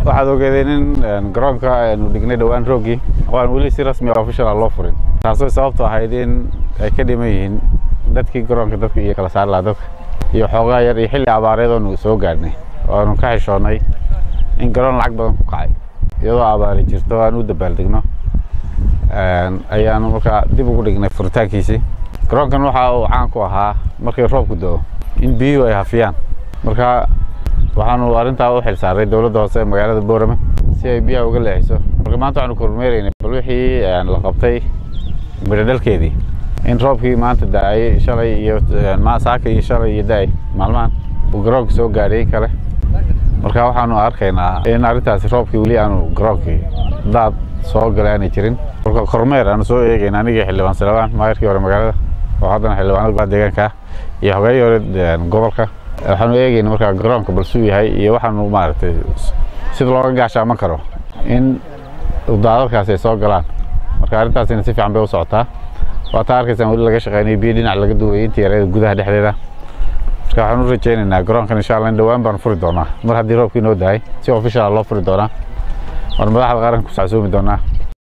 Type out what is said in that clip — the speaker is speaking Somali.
waxaad ogeedeen in garoonka aynu dhignay dhowaan roogii oo aan weli si rasmi official loo furin taasoo sababtu ahayd in ay ka dhiman yihiin dadkii garoonka dadka iyo kala saari lahaa dadka iyo xoogaa yar iyo xilli abaareed oonu soo gaadhnay oo aanu ka xishoonnay in garoon lacag badan ku kacay iyadoo abaari jirto aan u dabaaldegno ayaanu markaa dib ugu dhignay furitaankiisii garoonkan waxa uu caan ku ahaa markii roobku do-o in biyuhu ay hafiyaan marka waxaanu arrintaa u xil saaray dowladda hoose ee magaalada boorame si ay biyaha uga leexiso marka maanta waxaanu kormeeraynay bal wixii la qabtay midhodhalkeedii in roobkii maanta da-ay shalay iyo saaka iyo shalay iyo da-ay maalmahan uu garoonka soo gaadhay in kale marka waxaanu arkaynaa in arrintaasi roobkii weli aanu garoonkii daad soo galay aanay jirin marka kormeer aanu soo eegayna anigii xildhibaan salawaan maayarkii hore magaalada oo haddana xildhibaanada deegaanka iyo hogeeyii hore gobolka waxaanu eegayna markaa garoonka balsuu yahay iyo waxaanu maaragtay sida looga gaashaaman karo in daadadkaasi ay soo galaan marka arrintaasina si fiican bay u socotaa waa taa arkaysaan weli laga shaqeynaya biyo dhinac laga duwayay intii yareeda gudaha dhexdeeda marka waxaan u rajaynaynaa garoonkan insha allah in dhowaan baan furi doonaa mar haddii roobkii noo dahay si official loo furi doonaa waan madaxda qaranka ku sacsuumi doonaa